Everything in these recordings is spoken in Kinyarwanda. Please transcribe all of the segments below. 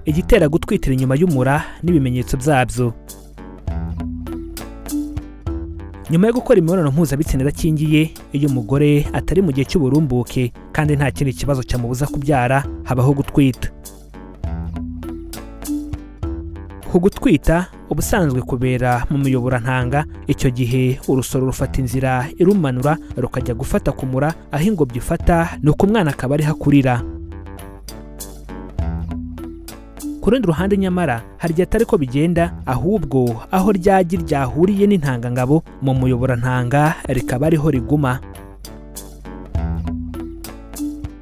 igitera gutwitira inyuma y'umura n'ibimenyetso byabyo nyuma yo gukora imibonano mpuzabitsina idakingiye iyo umugore atari mu gihe cy'uburumbuke kandi nta kindi kibazo cyamubuza kubyara habaho gutwita ku gutwita ubusanzwe kubera mu miyoborantanga icyo gihe urusoro rufata inzira irumanura rukajya gufata ku mura aho ingobyi ifata ni uko umwana akaba ariho akurira ku rundi ruhande nyamara hari igihe atari ko bigenda ahubwo aho ryagi ryahuriye n'intangangabo mu muyoborantanga rikaba ariho riguma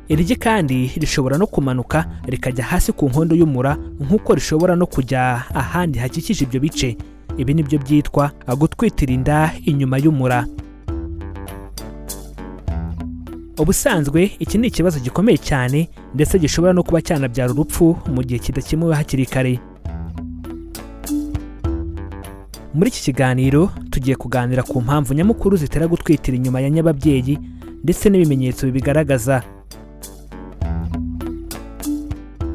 iryi kandi rishobora no kumanuka rikajya hasi ku nkondo y'umura nk'uko rishobora no kujya ahandi hakikije ibyo bice ibi ni byo byitwa gutwitira inda inyuma y'umura ubusanzwe iki ni ikibazo gikomeye cyane ndetse gishobora no kuba cyanabyara urupfu mu gihe kidakemuwe hakiri kare muri iki kiganiro tugiye kuganira ku mpamvu nyamukuru zitera gutwitira inyuma ya nyababyeyi ndetse n'ibimenyetso bibigaragaza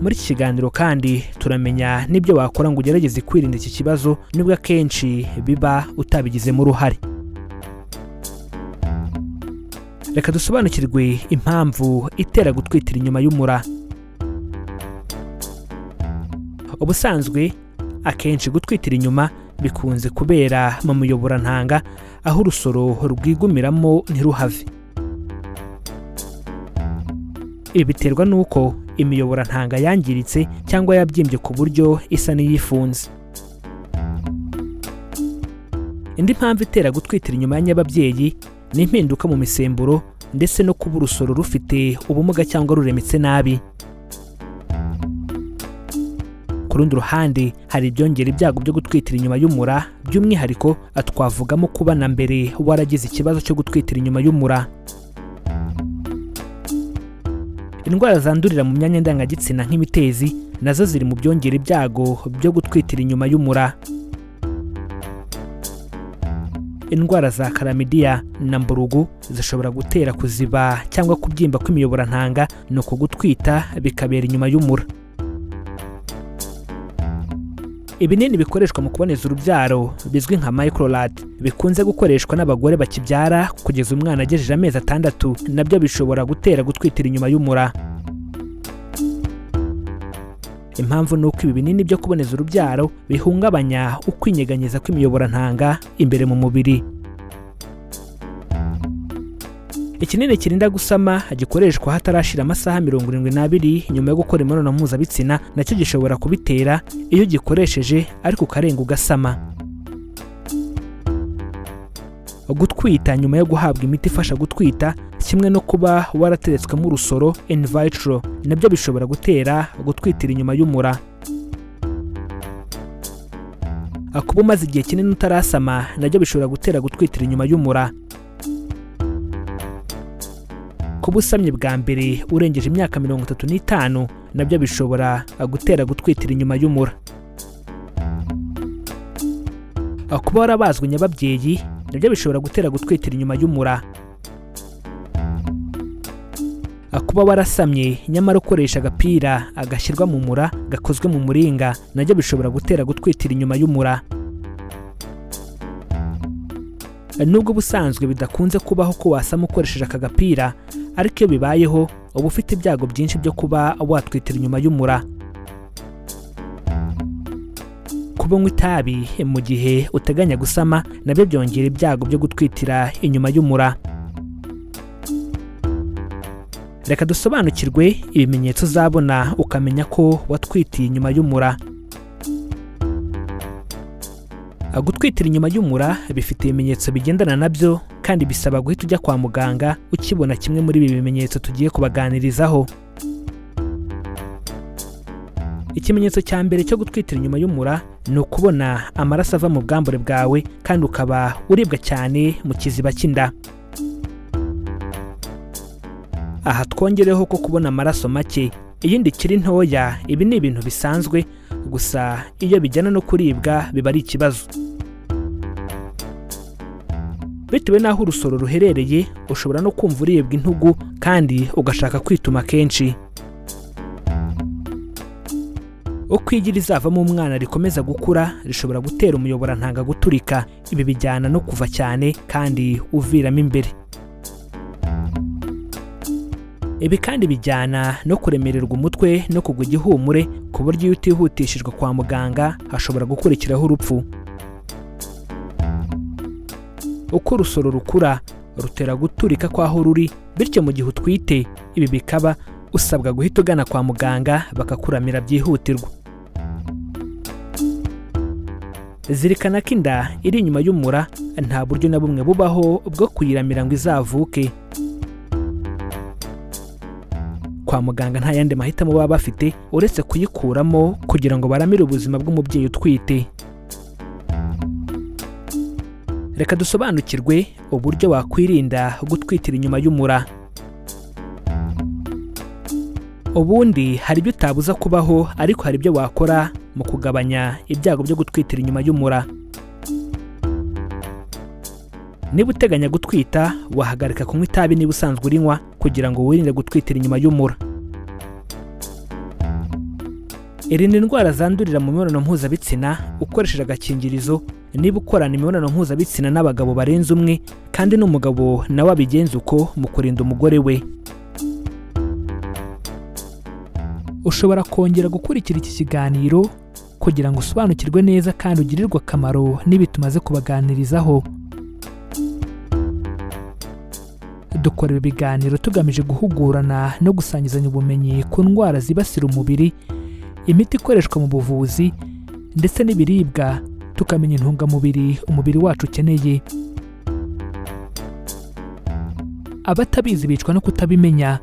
muri iki kiganiro kandi turamenya n'ibyo wakora ngo ugerageze kwirinda iki kibazo nubwo akenshi biba utabigizemo uruhare reka dusobanukirwe impamvu itera gutwitira inyuma y'umura ubusanzwe akenshi gutwitira inyuma bikunze kubera mu muyoborantanga aho urusoro rwigumiramo ntiruhave ibi biterwa n'uko imiyoborantanga yangiritse cyangwa yabyimbye ku buryo isa n'iyifunze indi mpamvu itera gutwitira inyuma ya nyababyeyi n'impinduka mu misemburo ndetse no kuba urusoro rufite ubumuga cyangwa ruremetse nabi ku rundi ruhande hari ibyongera ibyago byo gutwitira inyuma y'umura by'umwihariko twavugamo kuba na mbere waragize ikibazo cyo gutwitira inyuma y'umura indwara zandurira mu myanya ndangagitsina nk'imitezi nazo ziri mu byongera ibyago byo gutwitira inyuma y'umura indwara za karamidiya na mburugu zishobora gutera kuziba cyangwa kubyimba kw'imiyoborantanga ni uko gutwita bikabera inyuma y'umura ibinini bikoreshwa mu kuboneza urubyaro bizwi nka microlad bikunze gukoreshwa n'abagore bakibyara kugeza umwana agejeje amezi atandatu nabyo bishobora gutera gutwitira inyuma y'umura impamvu ni uko ibi binini byo kuboneza urubyaro bihungabanya ukwinyeganyeza kw'imiyoborantanga imbere mu mubiri ikinini kirinda gusama gikoreshwa hatarashira amasaha mirongo irindwi n'abiri nyuma yo gukora imibonano mpuzabitsina nacyo gishobora kubitera iyo ugikoresheje ariko ukarenga ugasama gutwita nyuma yo guhabwa imiti ifasha gutwita kimwe no kuba warateretswemo urusoro envayitiro nabyo bishobora gutera gutwitira inyuma y'umura kuba umaze igihe kinini utarasama nabyo bishobora gutera gutwitira inyuma y'umura kuba usamye bwa mbere urengeje imyaka mirongo itatu n'itanu nabyo bishobora gutera gutwitira inyuma y'umura kuba warabazwe nyababyeyi nabyo bishobora gutera gutwitira inyuma y'umura kuba warasamye nyamara ukoresha agapira agashyirwa mu mura gakozwe mu muringa nabyo bishobora gutera gutwitira inyuma y'umura nubwo ubusanzwe bidakunze kubaho ko wasama ukoresheje aka gapira ariko iyo bibayeho uba ufite ibyago byinshi byo kuba watwitira inyuma y'umura kuba unywa itabi mu gihe uteganya gusama nabyo byongera ibyago byo gutwitira inyuma y'umura reka dusobanukirwe ibimenyetso uzabona ukamenya ko watwitiye inyuma y'umura gutwitira inyuma y'umura bifite ibimenyetso bigendana nabyo kandi bisaba guhita ujya kwa muganga ukibona kimwe muri ibi bimenyetso tugiye kubaganirizaho ikimenyetso cya mbere cyo gutwitira inyuma y'umura ni ukubona amaraso ava mu bwambure bwawe kandi ukaba uribwa cyane mu kiziba cy'inda aha twongereho ko kubona amaraso make iyindi kiri ntoya ibi ni ibintu bisanzwe gusa iyo bijyana no kuribwa biba ari ikibazo bitewe n'aho urusoro ruherereye ushobora no kumva uribwa intugu kandi ugashaka kwituma kenshi uko igi rizavamo umwana rikomeza gukura rishobora gutera umuyoborantanga guturika ibi bijyana no kuva cyane kandi uviramo imbere ibi kandi bijyana no kuremererwa umutwe no kugwa igihumure ku buryo iyo utihutishijwe kwa muganga hashobora gukurikiraho urupfu uko urusoro rukura rutera guturika kw'aho ruri bityo mu gihe utwite ibi bikaba usabwa guhita ugana kwa muganga bakakuramira byihutirwa zirikana ko inda iri inyuma y'umura nta buryo na bumwe bubaho bwo kuyiramira ngo izavuke kwa muganga nta yandi mahitamo baba bafite uretse kuyikuramo kugira ngo baramire ubuzima bw'umubyeyi utwite reka dusobanukirwe uburyo wakwirinda gutwitira inyuma y'umura ubundi hari ibyo utabuza kubaho ariko hari ibyo wakora mu kugabanya ibyago byo gutwitira inyuma y'umura niba uteganya gutwita wahagarika kunywa itabi niba usanzwe urinywa kugira ngo wirinde gutwitira inyuma y'umura irinda indwara zandurira mu mibonano mpuzabitsina ukoresheje agakingirizo niba ukorana imibonano mpuzabitsina n'abagabo barenze umwe kandi n'umugabo nawe abigenza uko mu kurinda umugore we ushobora kongera gukurikira iki kiganiro kugira ngo usobanukirwe neza kandi ugirirwe akamaro n'ibi tumaze kubaganirizaho dukora ibi biganiro tugamije guhugurana no gusangizanya ubumenyi ku ndwara zibasira umubiri imiti ikoreshwa mu buvuzi ndetse n'ibiribwa tukamenya intungamubiri umubiri wacu ukeneye abatabizi bicwa no kutabimenya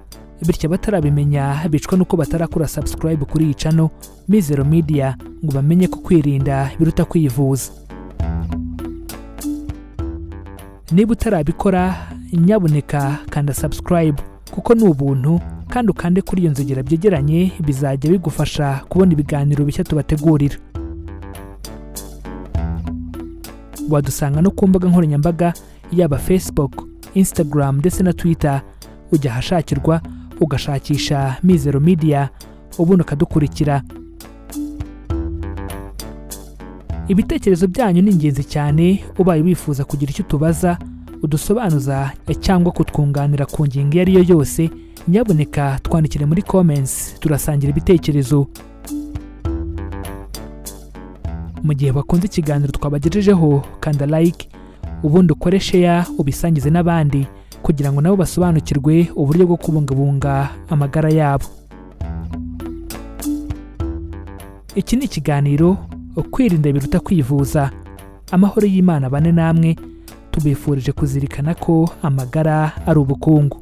bityo abatarabimenya bicwa n'uko batarakora subscribe kuri iyi cano mizero media ngo bamenye ko kwirinda biruta kwivuza niba utarabikora nyabuneka kanda subscribe kuko ni ubuntu kandi ukande kuri iyo nzogera byegeranye bizajya bigufasha kubona ibiganiro bishya tubategurira wadusanga no ku mbuga nkoranyambaga yaba facebook instagram ndetse na twitter ujya ahashakirwa ugashakisha mizero media ubundi ukadukurikira ibitekerezo byanyu ni ingenzi cyane ubaye wifuza kugira icyo utubaza udusobanuza cyangwa kutwunganira ku ngingo iyo ari yo yose nyaboneka twandikire muri comments turasangira ibitekerezo mu gihe bakunze ikiganiro twabagejejeho kanda like ubundi ukore share ubisangize n'abandi kugira ngo nabo basobanukirwe uburyo bwo kubungabunga amagara yabo iki ni ikiganiro kwirinda biruta kwivuza amahoro y'imana bane namwe tubifurije kuzirikana ko amagara ari ubukungu